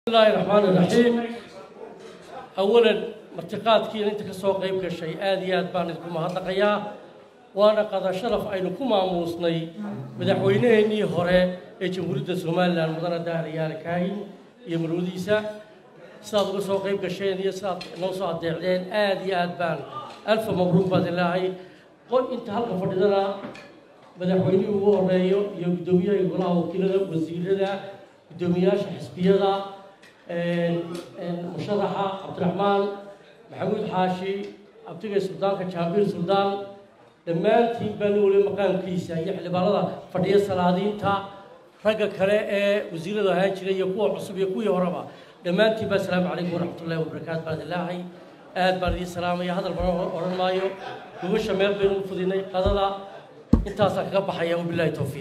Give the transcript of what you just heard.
bismillahi raxmaan iraxiim awalan martiqaadkiina inta ka soo qayb gashay aada iyo aad baan idinku mahadnaqayaa waana qada sharaf aynu ku maamuusnay madaxweynaheennii hore ee jamhuuriyadda somalilan mudane daahriyaale kaahin iyo marwadiisa sidaad uga soo qayb gasheen iyo sidaad noo soo adeecdeen aada iyo aad baan alfa mabruuq baad ilaahay qod inta halka fadhidana madaxweynihii ugu horeeyo iyo guddoomiyaha golaha wakiilada wasiirada guddoomiyaasha xisbiyada musharaxa cabdiraxmaan maxamuud xaashi abtigay suldaanka jaambiir suldaan dhammaantiin baa nin waliba maqaamkiisa iyo xildhibaanada fadhiya salaadiinta ragga kale ee wasiirada ahaan jiray iyo kuwa cusub iyo kuwii horeba dhammaantiin baa asalaamu calaykum waraxmatullahi wabarakaatu baan ilaahay aad baan idiin salaamaya hadal badan odhan maayo gubasha meel baynu u fudinay qadada intaasaan kaga baxaya wabilaahi towfiiq